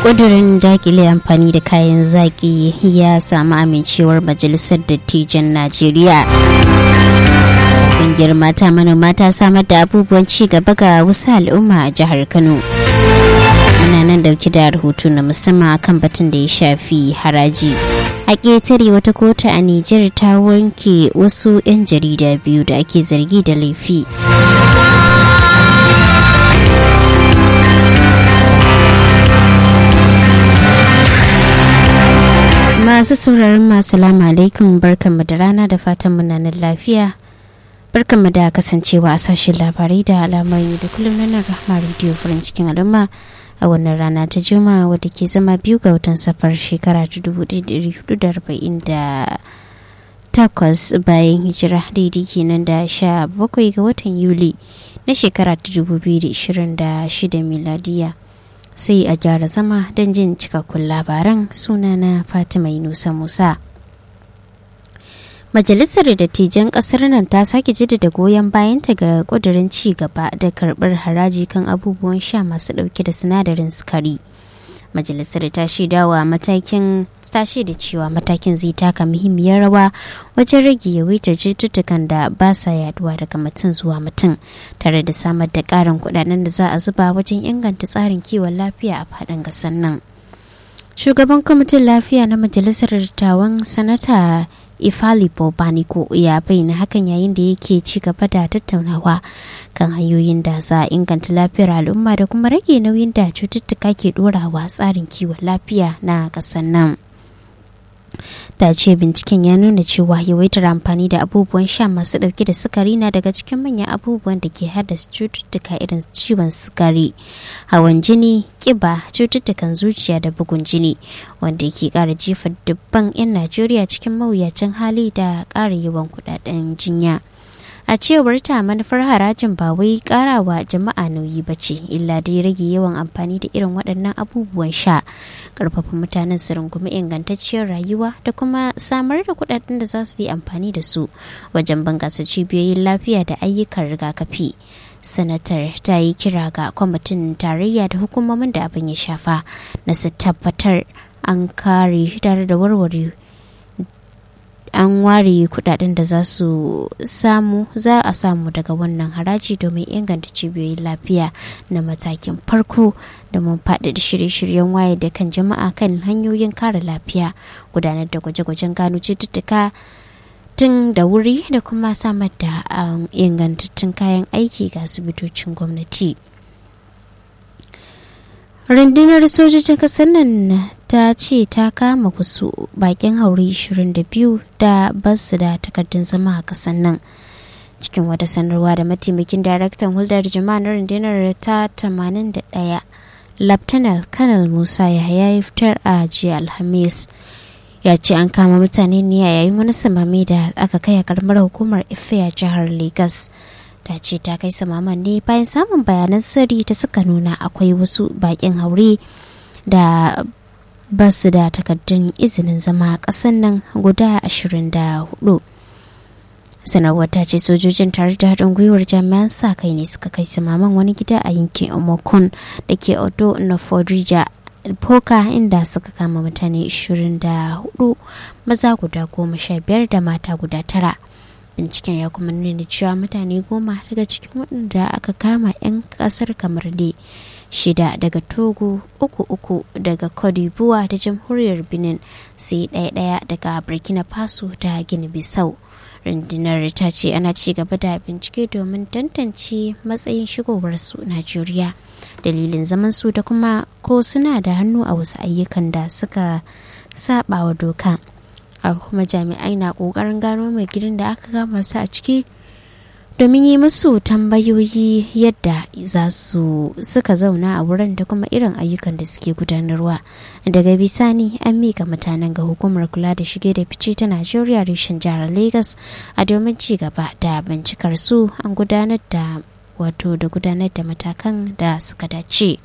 ƙudurin dakile amfani da kayan zaƙi ya samu amincewar majalisar dattijan najeriya ƙungiyar mata manoma ta samar da abubuwan ci gaba ga wasu al'umma a jihar kano muna nan dauki da rahoto na musamman kan batun da ya shafi haraji a ƙetare wata kotu a nijar ta wanke wasu 'yan jarida biyu da ake zargi da laifi masu sauraron masu lama alaikum barkanmu da rana da fatan munanan lafiya barkanmu da kasancewa a sashen labarai da alamar da kullum na nan rahama rediyo farin cikin al'umma a wannan rana ta juma'a wadda ke zama biyu ga watan safar shekara ta takwas bayan hijira daidai kenan da sha bakwai ga watan yuli na shekara ta 2026 miladiya sai a gyara zama don jin cikakkun labaran sunana fatima yunusa musa majalisar dattijan kasar nan ta sake jaddada goyon bayanta ga kudirin ci gaba da karbar haraji kan abubuwan sha masu dauke da sinadarin sukari majalisar ta shaidawa matakin ta da cewa matakin zai taka muhimmiyar rawa wajen rage yawaitar cututtukan da ba sa yaduwa daga mutum zuwa mutum tare da samar da karin kudaden da za a zuba wajen inganta tsarin kiwon lafiya a faɗin gasar nan shugaban kwamitin lafiya na majalisar dattawan sanata ifali bobaniko ya bayyana hakan yayin da yake ci gaba da tattaunawa kan hanyoyin da za a inganta lafiyar al'umma da kuma rage nauyin da cututtuka ke dorawa tsarin kiwon lafiya na ƙasar nan ta ce binciken ya nuna cewa yawaitar amfani da abubuwan sha masu dauke da sukari na daga cikin manyan abubuwan da ke haddasa cututtuka irin ciwon sukari hawan jini kiba cututtukan zuciya da bugun jini wanda ke kara jefa dubban 'yan najeriya cikin mawuyacin hali da kara yawan kudaden jinya a cewar ta manufar harajin ba wai karawa jama'a nauyi ba ce illa dai rage yawan amfani da irin waɗannan abubuwan sha karfafa mutanen su rungumi ingantacciyar rayuwa da kuma samar da kuɗaɗen da za su yi amfani da su wajen bunƙasa cibiyoyin lafiya da ayyukan rigakafi sanatar ta yi kira ga kwamitin tarayya da hukumomin da abin ya shafa na su tabbatar an kare tare da warware an ware kudaden da za su samu za a samu daga wannan haraji domin inganta cibiyoyin lafiya na matakin farko da mun faɗaɗa shirye-shiryen waye da kan jama'a kan hanyoyin kare lafiya gudanar da gwaje-gwajen gano cututtuka tun da wuri da kuma samar da ingantattun kayan aiki ga asibitocin gwamnati. rundunar sojojin kasar nan ta ce ta kama kusu bakin haure 22 da basu da takardun zama a kasar nan cikin wata sanarwa da mataimakin daraktan hulɗar jama'a na rundunar ta 81 laftanar kanal musa yahaya ya fitar a jiya alhamis ya ce an kama mutane ne a yayin wani samami da aka kai a karamar hukumar ife a jihar lagos ta ce ta kai samaman ne bayan samun bayanan sirri da suka nuna akwai wasu bakin haure da ba su da takardun izinin zama a ƙasan nan guda 24 sanarwar ta ce sojojin tare da haɗin gwiwar jami'an sa kai ne suka kai samaman wani gida a yankin omokon da ke odo na fodrija poka inda suka kama mutane 24 maza guda goma sha biyar da mata guda tara binciken ya kuma nuna cewa mutane goma daga cikin waɗanda aka kama 'yan ƙasar kamar ne shida daga togo uku uku daga kodibuwa da jamhuriyar benin sai ɗaya ɗaya daga burkina faso da gini bisau rundunar ta ce ana ci gaba da bincike domin tantance matsayin shigowarsu najeriya dalilin zaman su da kuma ko suna da hannu a wasu ayyukan da suka saba wa doka haka kuma jami'ai na kokarin gano mai gidan da aka kama su a ciki domin yi musu tambayoyi yadda za su suka zauna a wurin da kuma irin ayyukan da suke gudanarwa daga bisani an mika mutanen ga hukumar kula da shige da fice ta najeriya reshen jihar lagos a domin ci gaba da bincikar su an gudanar da wato da gudanar da matakan da suka dace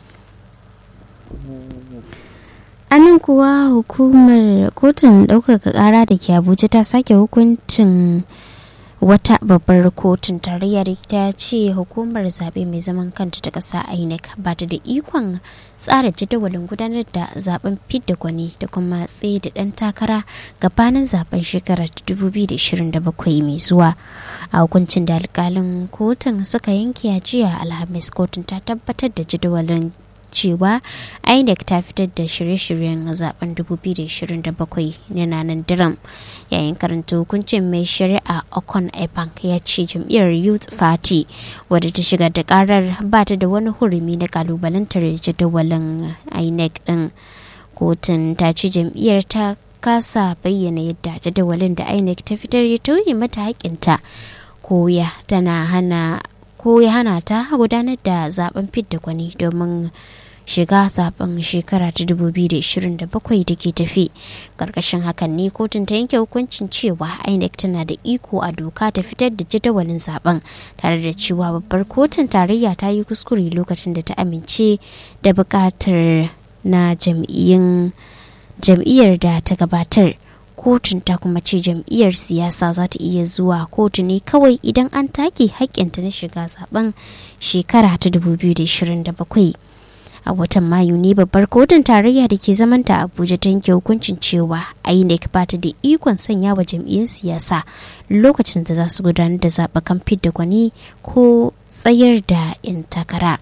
anan kuwa hukumar kotun ɗaukaka ƙara da ke abuja ta sake hukuncin wata babbar kotun tarayya da ta ce hukumar zaɓe mai zaman kanta ta ƙasa inec ba ta da ikon tsara jadawalin gudanar da zaben fidda gwani da kuma tsaye da ɗan takara gabanin zaben shekarar 2027 mai zuwa a hukuncin da alkalin kotun suka yanke a jiya alhamis kotun ta tabbatar da jadawalin cewa inec ta fitar da shirye-shiryen zaben 2027 na nanan diram yayin karanta hukuncin mai shari'a okon ebank ya ce jam'iyyar youth party wadda ta shiga da karar ba ta da wani hurumi na kalubalantar jadawalin inec din kotun ta ce jam'iyyar ta kasa bayyana yadda jadawalin da inec ta fitar ya tauye mata haƙinta koya tana hana ko ya hana ta gudanar da zaben fidda gwani domin shiga zaben shekara ta 2027 da ke tafi karkashin hakan ne kotun ta yanke hukuncin cewa inec tana da iko a doka ta fitar da jadawalin zaben tare da cewa babbar kotun tarayya ta yi kuskure lokacin da ta amince da bukatar na jam'iyyar da ta gabatar kotun ta kuma ce jam'iyyar siyasa za ta iya zuwa kotu ne kawai idan an take haƙƙinta na shiga zaben shekara ta 2027 a watan mayu ne babbar kotun tarayya da ke zamanta abuja ta yanke hukuncin cewa inec ba ta da ikon sanya wa jam'iyyar siyasa lokacin da za su gudanar da zaɓakan fidda gwani ko tsayar da 'yan takara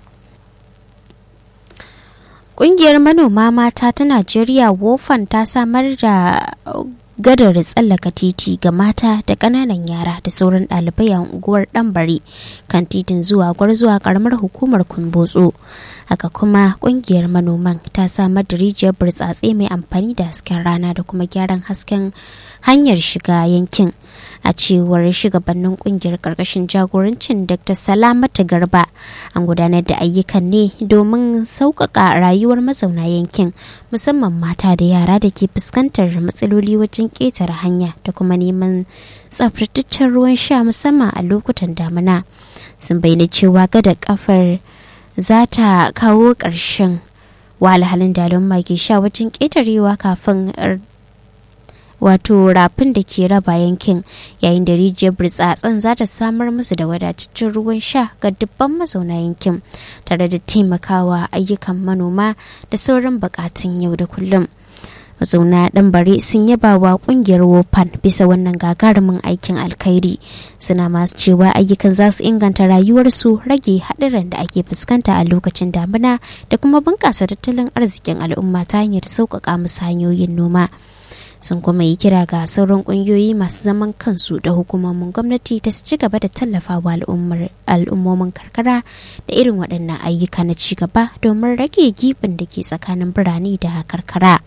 Ƙungiyar manoma mata ta Najeriya wofan ta samar da gadar tsallaka titi ga mata da ƙananan yara da sauran ɗalibai a unguwar ɗanbare kan titin zuwa gwarzuwa ƙaramar hukumar kumbotso haka kuma ƙungiyar manoman ta samar da rijiyar burtsatse mai amfani da hasken rana da kuma gyaran hasken hanyar shiga yankin a cewar shugabannin kungiyar karkashin jagorancin dr salamata garba an gudanar da ayyukan ne domin sauƙaƙa rayuwar mazauna yankin musamman mata da yara da ke fuskantar matsaloli wajen ƙetare hanya da kuma neman tsaftataccen ruwan sha musamman a lokutan damina sun bayyana cewa gada kafar za ta kawo ƙarshen wahalhalun da al'umma ke sha wajen ƙetarewa kafin wato rafin da ke raba yankin yayin da rijiyar burtsatsen za ta samar musu da wadataccen ruwan sha ga dubban mazauna yankin tare da taimakawa ayyukan manoma da sauran bukatun yau da kullum mazauna dan bare sun yaba wa kungiyar wopan bisa wannan gagarumin aikin alkhairi suna masu cewa ayyukan za su inganta rayuwarsu rage haɗuran da ake fuskanta a lokacin damina da kuma bunƙasa tattalin arzikin al'umma ta hanyar sauƙaƙa musu hanyoyin noma sun kuma yi kira ga sauran kungiyoyi masu zaman kansu da hukumomin gwamnati ta su ci gaba da tallafawa al'ummomin karkara da irin waɗannan ayyuka na ci gaba domin rage gibin da ke tsakanin birane da karkara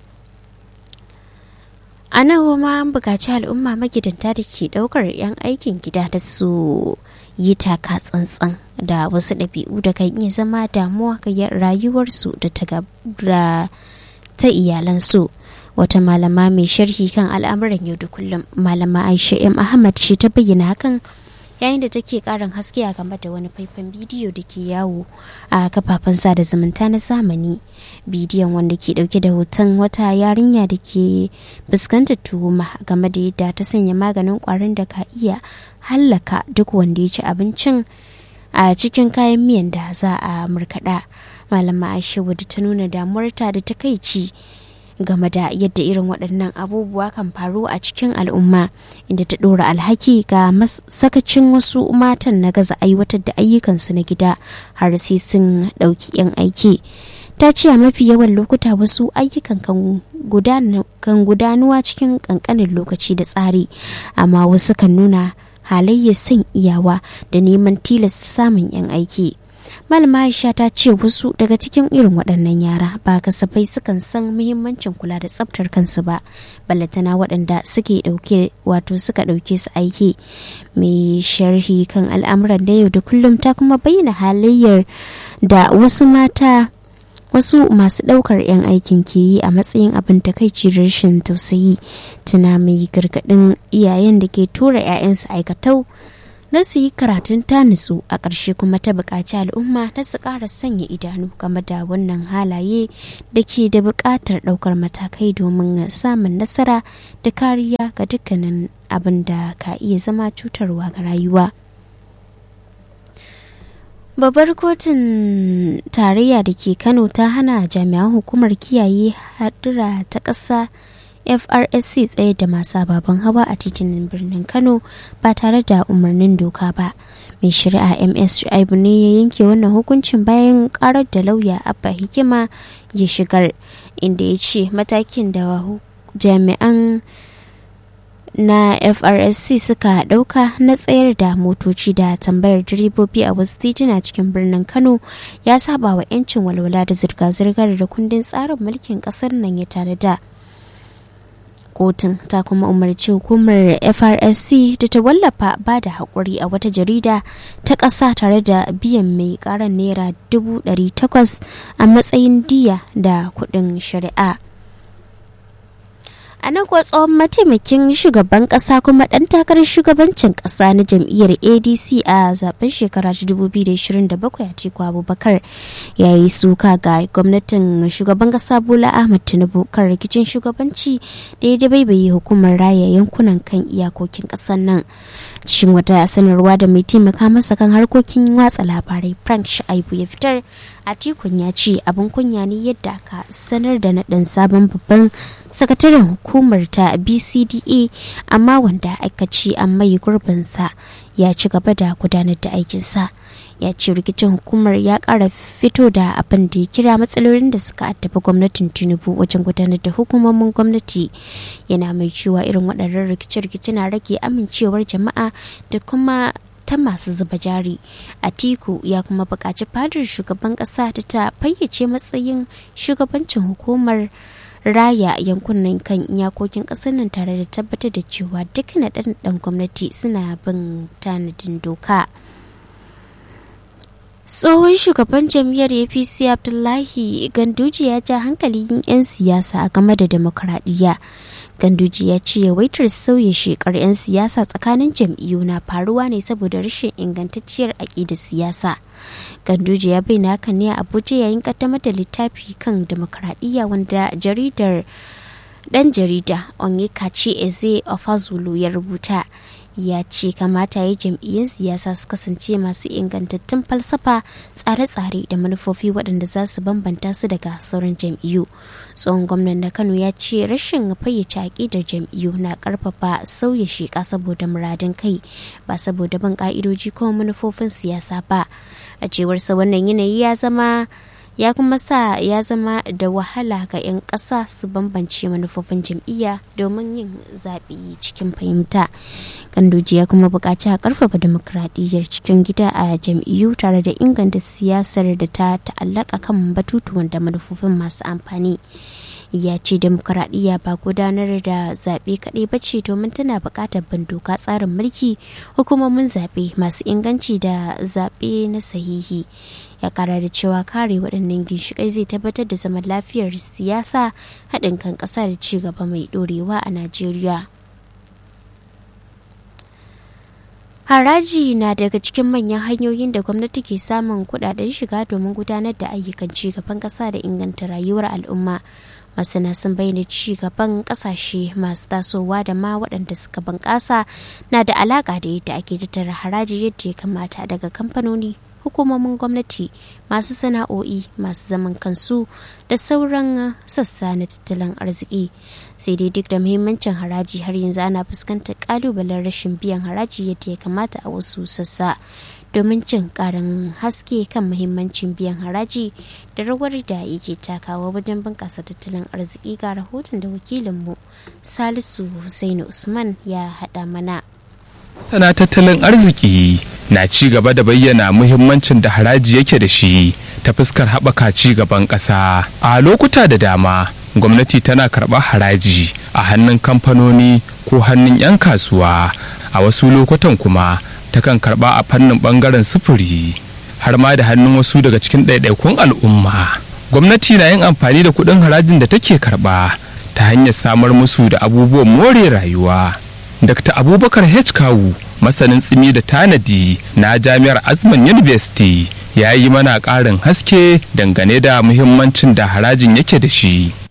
a nan ma an buƙaci al'umma magidanta da ke ɗaukar 'yan aikin gida da su yi taka tsantsan da wasu ɗabi'u da kan iya zama damuwa ga rayuwarsu da ta iyalansu. wata malama mai sharhi kan al'amuran yau da kullum malama aisha m ahmad ce ta bayyana hakan yayin da take karin haske a game da wani faifan bidiyo da ke yawo a kafafen sada zumunta na zamani bidiyon wanda ke dauke da hoton wata yarinya da ke fuskantar tuhuma game da yadda ta sanya maganin kwarin da ka iya hallaka duk wanda ya ci abincin a cikin kayan miyan da za a murkaɗa malama aisha wadda ta nuna damuwarta da takaici game da yadda irin waɗannan abubuwa kan faru a cikin al'umma inda ta ɗora alhaki ga sakacin wasu matan na gaza aiwatar da ayyukansu na gida har sai sun ɗauki 'yan aiki ta ce a mafi yawan lokuta wasu ayyukan kan gudanuwa cikin ƙanƙanin lokaci da tsari amma wasu kan nuna halayyar son iyawa da neman tilasta samun 'yan aiki malama aisha ta ce wasu daga cikin irin waɗannan yara ba kasafai sukan san muhimmancin kula da tsaftar kansu ba ballatana waɗanda suke ɗauke wato suka ɗauke su aiki mai sharhi kan al'amuran da yau da kullum ta kuma bayyana halayyar da wasu mata wasu masu ɗaukar 'yan aikin ke yi a matsayin abin takaici rashin tausayi tana mai gargaɗin iyayen da ke tura 'ya'yansu aikatau na su yi karatun ta nutsu a ƙarshe kuma ta buƙaci al'umma na su ƙara sanya idanu game da wannan halaye da ke da buƙatar ɗaukar matakai domin samun nasara da kariya ga dukkanin abin da ka iya zama cutarwa ga rayuwa babbar kotun tarayya da ke kano ta hana jami'an hukumar kiyaye hadura ta ƙasa FRSC tsaye da masu ababen hawa a titunan birnin Kano ba tare da umarnin doka ba. Mai shari'a MS Shu'aibu ne ya yanke wannan hukuncin bayan karar da lauya Abba Hikima ya shigar inda ya ce matakin da jami'an na FRSC suka ɗauka na tsayar da motoci da tambayar direbobi a wasu tituna cikin birnin Kano ya saba wa 'yancin walwala da zirga-zirgar da kundin tsarin mulkin ƙasar nan ya tanada. kotun ta kuma umarci hukumar FRSC da ta wallafa ba da haƙuri a wata jarida ta ƙasa tare da biyan mai ƙaran naira 800 a matsayin diya da kuɗin shari'a. a nan kuwa tsohon mataimakin shugaban kasa kuma dan takarar shugabancin kasa na jam'iyyar adc a zaben shekara 2027 a teku abubakar ya yi suka ga gwamnatin shugaban kasa bola ahmad tinubu kan rikicin shugabanci da ya dabaibaye hukumar raya yankunan kan iyakokin kasar nan cikin wata sanarwa da mai taimaka masa kan harkokin watsa labarai frank sha'ibu ya fitar a tikun ya ce abin kunya ne yadda aka sanar da naɗin sabon babban sakataren hukumar ta bcda amma wanda aka ce an mai gurbinsa ya ci gaba da gudanar da aikinsa ya ce rikicin hukumar ya kara fito da abin da ya kira matsalolin da suka addaba gwamnatin tinubu wajen gudanar da hukumomin gwamnati yana mai cewa irin waɗannan rikice-rikice na rage amincewar jama'a da kuma ta masu zuba jari atiku ya kuma buƙaci fadar shugaban ƙasa da ta fayyace matsayin shugabancin hukumar raya yankunan kan iyakokin ƙasar nan tare da tabbatar da cewa duk na ɗan gwamnati suna bin tanadin doka tsohon shugaban jam'iyyar apc abdullahi ganduji ya ja hankalin 'yan siyasa a game da demokradiyya ganduji ya ce yawaitar sauya shekar 'yan siyasa tsakanin jam'iyyu na faruwa ne saboda rashin ingantacciyar aƙidar siyasa ganduji ya bayyana hakan ne a abuja yayin kaddamar da littafi kan demokradiyya wanda jaridar dan jarida onyekachi eze ofazulu ya rubuta ya ce kamata ya jam'iyyun siyasa su kasance masu ingantattun falsafa tsare-tsare da manufofi waɗanda za su bambanta su daga sauran jam'iyyu tsohon gwamnan na kano ya ce rashin fayyace aƙidar jam'iyyu na ƙarfafa sauya sheƙa saboda muradin kai ba saboda bin ƙa'idoji ko manufofin siyasa ba a cewarsa wannan yanayi ya zama ya kuma sa ya zama da wahala ga 'yan ƙasa su bambance manufofin jam'iyya domin yin zaɓe cikin fahimta kandoji ya kuma buƙaci a ƙarfafa demokradiyyar cikin gida a jam'iyyu tare da inganta siyasar da ta ta'allaka kan batutuwan da manufofin masu amfani ya ce demokuraɗiyya ba gudanar da zaɓe kaɗai ba ce domin tana buƙatar bin doka tsarin mulki hukumomin zaɓe masu inganci da zaɓe na sahihi ya kara da cewa kare waɗannan ginshiƙai zai tabbatar da zaman lafiyar siyasa haɗin kan ƙasa da ci gaba mai ɗorewa a najeriya haraji na daga cikin manyan hanyoyin da gwamnati ke samun kuɗaɗen shiga domin gudanar da ayyukan ci gaban ƙasa da inganta rayuwar al'umma masana sun bayyana ci gaban kasashe masu tasowa da ma waɗanda suka bunƙasa na da alaƙa da yadda ake tattara haraji yadda ya kamata daga kamfanoni hukumomin gwamnati masu sana'o'i masu zaman kansu da sauran sassa na tattalin arziki sai dai duk da muhimmancin haraji har yanzu ana fuskantar kalubalen rashin biyan haraji yadda ya kamata a wasu sassa domin cin karin haske kan muhimmancin biyan haraji da rawar da yake takawa wajen bunƙasa tattalin arziki ga rahoton da wakilinmu salisu Hussaini usman ya haɗa mana sana tattalin arziki na ci gaba da bayyana muhimmancin da haraji yake da shi ta fuskar haɓaka ci gaban ƙasa a lokuta da dama gwamnati tana karɓar haraji a hannun kamfanoni ko hannun 'yan kasuwa a wasu lokutan kuma takan karɓa a fannin ɓangaren sufuri har ma da hannun wasu daga cikin ɗaiɗaikun al'umma gwamnati na yin amfani da kuɗin harajin da take karɓa ta hanyar samar musu da abubuwan more rayuwa Dr. Abubakar H. Kawu, masanin tsimi da tanadi na Jami'ar Azman University, ya yi mana ƙarin haske dangane da muhimmancin da harajin yake da shi.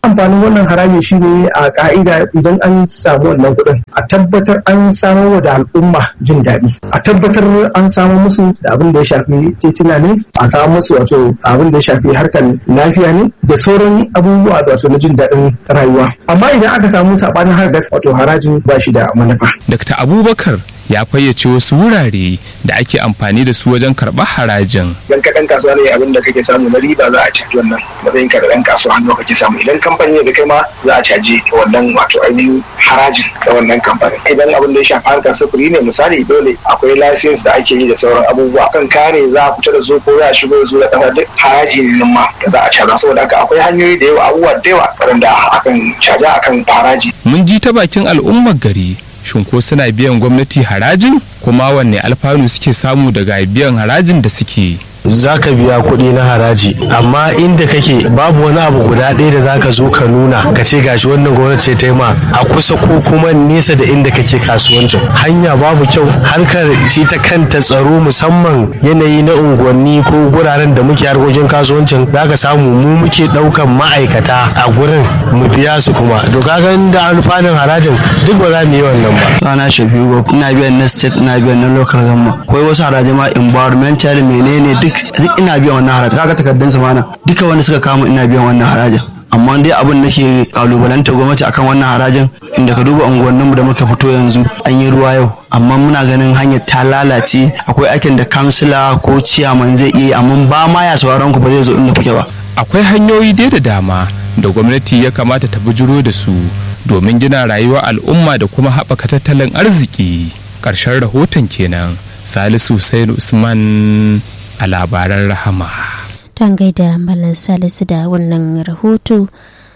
amfanin wannan haraji shine a ka'ida idan an samu wannan kuɗin a tabbatar an samo da al'umma jin daɗi a tabbatar an samo musu da abin da ya shafi titina ne a samu musu wato abin da ya shafi harkar lafiya ne da sauran abubuwa da wato na jin daɗin rayuwa amma idan aka samu saɓanin harkar wato harajin ba shi da manufa. Dr. Abubakar ya fayyace wasu wurare da ake amfani da su wajen karɓar harajin. Idan ka ɗan kasuwa ne abin da kake samu na riba za a caji wannan matsayin ka da ɗan kasuwa hannu kake samu idan kamfani ne da kai ma za a caji wannan wato ainihin harajin da wannan kamfanin. Idan abin da ya shafi harkar sufuri ne misali dole akwai lasins da ake yi da sauran abubuwa kan kare za a fita da su ko za a shigo da su da ƙasa duk haraji ne nan ma da za a caza saboda haka akwai hanyoyi da yawa abubuwa da yawa waɗanda akan caja akan haraji. Mun ji ta bakin al'ummar gari shin ko suna biyan gwamnati harajin kuma wanne alfanu suke samu daga biyan harajin da suke za ka biya kuɗi na haraji amma inda kake babu wani abu guda ɗaya da zaka zo ka nuna ka ce gashi wannan gwamnati ce ta ma a kusa ko kuma nesa da inda kake kasuwancin hanya babu kyau harkar shi ta kanta tsaro musamman yanayi na unguwanni ko guraren da muke harkokin kasuwancin za ka samu mu muke ɗaukan ma'aikata a gurin mu biya su kuma to kaga da alfanun harajin duk ba za mu yi wannan ba ana shafiu ina biyan na state ina biyan na local government akwai wasu haraji ma environmental menene duk duk ina biyan wannan haraji kaga takardun zamana duka wanda suka kama ina biyan wannan harajin amma dai abin da ke kalubalanta gwamnati akan wannan harajin inda ka duba unguwanninmu da muka fito yanzu an yi ruwa yau amma muna ganin hanyar ta lalace akwai aikin da kansila ko ciyaman zai iya amma ba ma ya sauraron ku ba zai zo inda kuke ba akwai hanyoyi dai da dama da gwamnati ya kamata ta bujuro da su domin gina rayuwar al'umma da kuma haɓaka tattalin arziki ƙarshen rahoton kenan salisu Hussein usman a labaran rahama Tan gaida Malam Salisu da wannan rahoto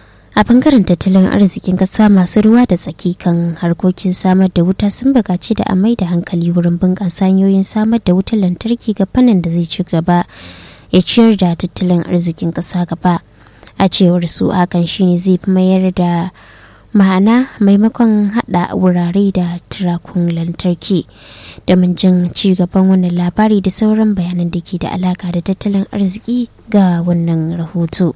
a bangaren tattalin arzikin kasa masu ruwa da tsaki kan harkokin samar da wuta sun buƙaci da a mai da hankali wurin bunƙasa hanyoyin samar da wutar lantarki ga fannin da zai ci gaba ya ciyar da tattalin arzikin ƙasa gaba a cewar su hakan shine zai fi mayar da ma'ana maimakon hada wurare da turakun lantarki domin jin ci gaban wannan labari da sauran bayanan da ke da alaka da tattalin arziki ga wannan rahoto.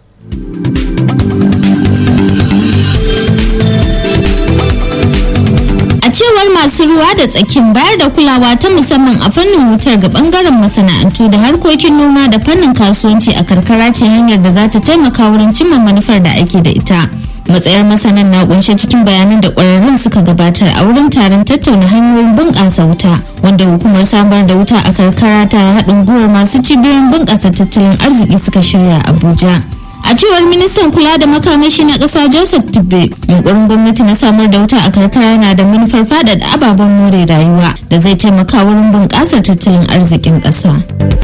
A cewar masu ruwa da tsakin bayar da kulawa ta musamman a fannin wutar ga bangaren masana'antu da harkokin noma da fannin kasuwanci a karkara ce hanyar da za ta taimaka wurin cimma manufar da ake da ita. matsayar masanan na kunshe cikin bayanan da kwararrun suka gabatar a wurin taron tattauna hanyoyin bunƙasa wuta wanda hukumar samar da wuta a karkara ta haɗin gwiwar masu cibiyoyin bunƙasa tattalin arziki suka shirya abuja a cewar ministan kula da makamashi na ƙasa joseph tibbe yunkurin gwamnati na samar da wuta a karkara yana da manufar faɗaɗa ababen more rayuwa da zai taimaka wurin bunƙasar tattalin arzikin ƙasa.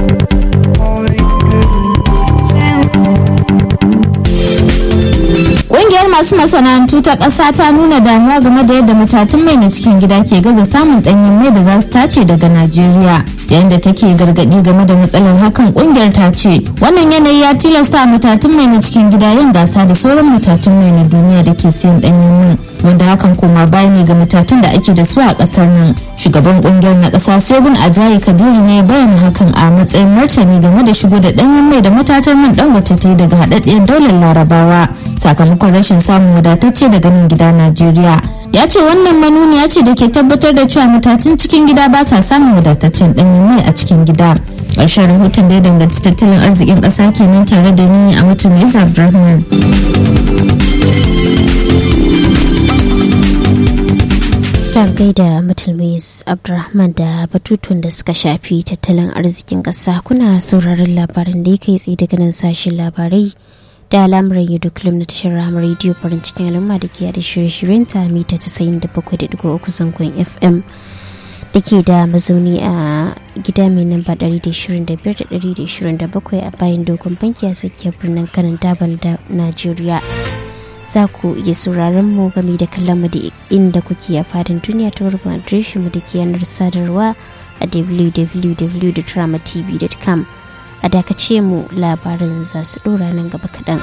Ƙungiyar masu masana'antu ta ƙasa ta nuna damuwa game da yadda matatun mai na cikin gida ke gaza samun ɗanyen mai da za su tace daga Najeriya. Yayin da take gargaɗi game da matsalar hakan ƙungiyar ta ce wannan yanayi ya tilasta matatun mai na cikin gida yin gasa da sauran matatun mai na duniya da ke siyan ɗanyen mai. Wanda hakan koma baya ne ga matatun da ake da su a ƙasar nan. Shugaban ƙungiyar na ƙasa Sebun Ajayi Kadiri ne bayyana hakan a matsayin martani game da shigo da ɗanyen mai da matatar man Dangote ta yi daga haɗaɗɗiyar daular Larabawa. Sakamakon rashin samun wadatacce daga nan gida Najeriya. Ya ce wannan manuniya ce da ke tabbatar da cewa matatun cikin gida ba sa samun wadataccen ɗanyen mai a cikin gida. Ƙarshen rahoton da ya danganci tattalin arzikin ƙasa kenan tare da ni a mutum Abdulrahman. ta gaida mutulmis abdulrahman da batutun da suka shafi tattalin arzikin ƙasa kuna sauraron labaran da ya kai tsaye daga nan sashen labarai da al'amuran yau da kullum na tashar ramar rediyo farin cikin al'umma da ke da shirye-shiryen ta mita 97.3 zangon fm da ke da mazauni a gida mai namba 125-127 a bayan dogon banki a tsakiyar birnin kanan daban da najeriya za ku iya sauraron mu game da kallon mu da inda kuke a fadin duniya ta wurin adireshin mu da ke yanar sadarwa a www.dramatv.com a dakace mu labarin za su dora nan gaba kaɗan.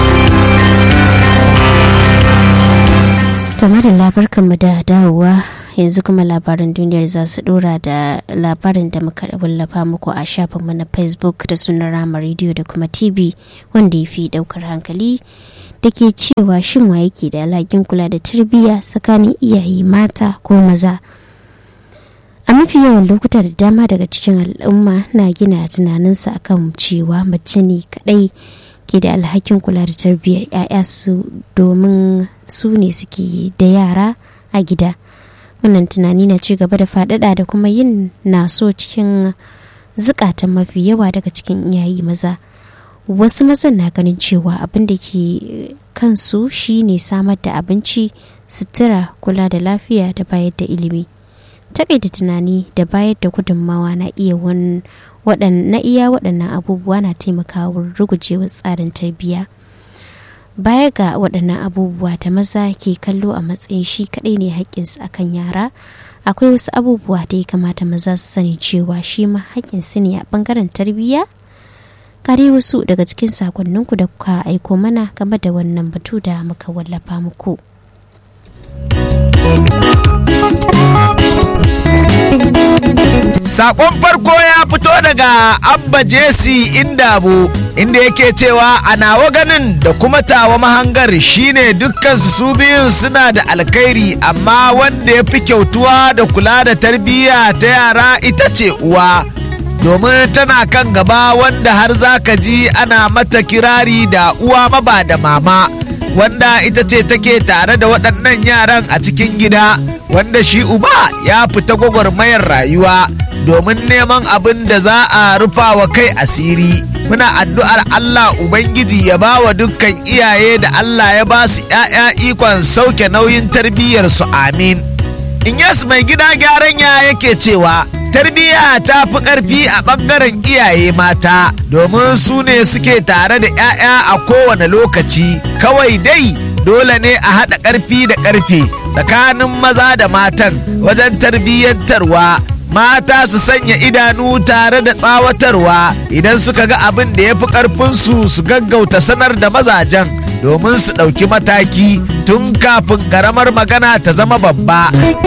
tama da labarkanmu da dawowa yanzu kuma labaran duniyar za su dora da labarin da muka wallafa muku a shafinmu na facebook da sunan rama rediyo da kuma tv wanda ya fi daukar hankali da ke cewa shin wa yake da alhakin kula da tarbiyya tsakanin iyaye mata ko maza a mafi yawan lokuta da dama daga cikin al'umma na gina tunaninsa akan cewa mace ne kadai ke da alhakin kula da tarbiyyar 'ya'ya su domin su ne suke da yara a gida wannan tunani na ci gaba da faɗaɗa da kuma yin naso cikin zukatan mafi yawa daga cikin iyaye maza wasu mazan na ganin cewa abin da ke kansu shine samar da abinci sutura kula da lafiya da bayar da ilimi takaita tunani da bayar da gudunmawa na iya na iya waɗannan abubuwa na taimakawa rugujewar tsarin tarbiyya baya ga waɗannan abubuwa da maza ke kallo a matsayin shi kaɗai ne haƙƙinsu akan yara akwai wasu abubuwa da ya kamata maza su sani cewa shi ma haƙƙinsu ne a ɓangaren tarbiyya kare wasu daga cikin sakonninku da kuka aiko mana game da wannan batu da muka wallafa muku. Sakon farko ya fito daga Abba Jesse Indabo inda yake cewa a nawa ganin da kuma tawa mahangar shine dukkansu su biyun suna da alkhairi amma wanda ya fi kyautuwa da kula da tarbiyya ta yara ita ce uwa. domin tana kan gaba wanda har za ka ji ana mata kirari da uwa maba da mama wanda ita ce take tare da waɗannan yaran a cikin gida wanda shi uba ya fita gwagwarmayar rayuwa domin neman abin da za a rufa wa kai asiri muna addu'ar Allah Ubangiji ya ba wa dukkan iyaye da Allah ya ba su ‘ya'ya ikon sauke nauyin tarbiyyarsu amin Inyas mai gida gyaran ya yake cewa tarbiyya ta fi ƙarfi a ɓangaren iyaye mata domin su ne suke tare da 'ya'ya a kowane lokaci kawai dai dole ne a haɗa ƙarfi da ƙarfe tsakanin maza da matan wajen tarbiyyantarwa mata su sanya idanu tare da tsawatarwa idan suka ga abin da ya fi ƙarfinsu su gaggauta sanar da mazajen domin su ɗauki mataki tun kafin ƙaramar magana ta zama babba.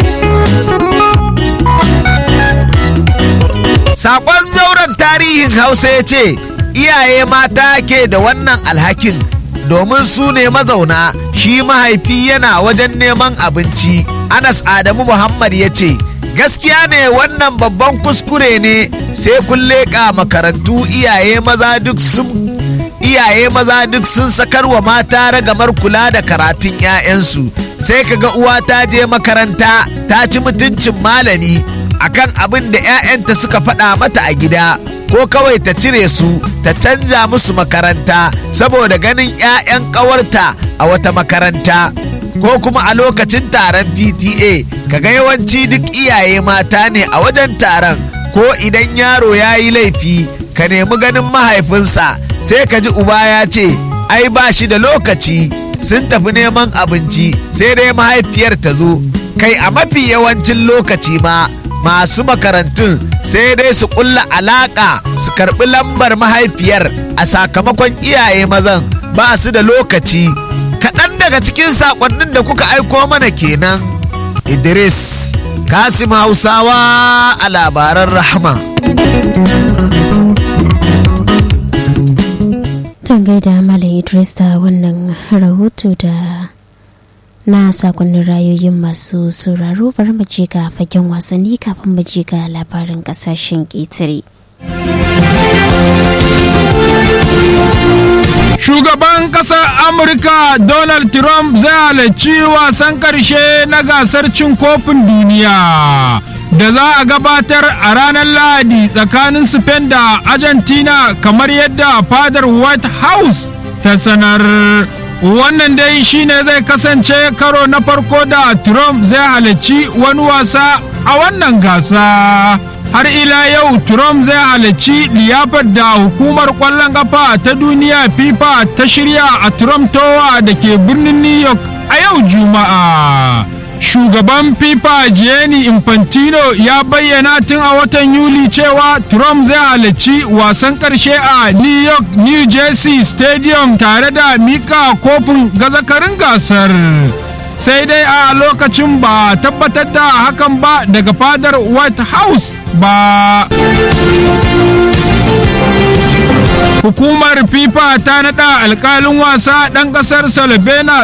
Sakon zauren tarihin Hausa ya ce, iyaye mata ke da wannan alhakin domin su ne mazauna shi mahaifi yana wajen neman abinci. Anas Adamu Muhammad ya ce, gaskiya ne wannan babban kuskure ne sai kun leƙa makarantu iyaye maza duk sun iyaye maza duk sun sakar wa mata ragamar kula da karatun 'ya'yansu sai kaga uwa ta je makaranta ta ci mutuncin malami akan abin da 'ya'yanta suka faɗa mata a gida ko kawai ta cire su ta canja musu makaranta saboda ganin 'ya'yan ƙawarta a wata makaranta ko kuma a lokacin taron pta kaga yawanci duk iyaye mata ne a wajen taron ko idan yaro ya yi laifi ka nemi ganin mahaifinsa sai ka ji uba ya ce ai ba shi da lokaci sun tafi neman abinci sai dai mahaifiyar ta zo kai a mafi yawancin lokaci ma masu makarantun sai dai su kulla alaka su karbi lambar mahaifiyar a sakamakon iyaye mazan ba su da lokaci kaɗan daga cikin saƙonnin da kuka aiko mana kenan idris kasim hausawa a labaran rahama Ton gaida Malam Idris da wannan rahoto da na sakonnin rayoyin masu sauraro bari mu je ga fagen wasanni kafin mu je ga labarin kasashen ƙetare. Shugaban ƙasar Amurka Donald Trump zai halarci wasan ƙarshe na gasar cin kofin duniya. da za a gabatar a ranar lahadi tsakanin spain da argentina kamar yadda fadar white house ta sanar wannan dai shine zai kasance karo na farko da trump zai halarci wani wasa a wannan gasa har ila yau trump zai halarci liyafar da hukumar kwallon kafa ta duniya fifa ta shirya a trump tower da ke birnin new york a yau juma'a shugaban fifa gianni infantino ya bayyana tun a watan yuli cewa trump zai halarci wasan karshe a new york new jersey stadium tare da mika kofin gazakarin gasar sai dai a lokacin ba tabbatar da hakan ba daga fadar white house ba hukumar fifa ta naɗa alkalin wasa ɗan ƙasar slovenia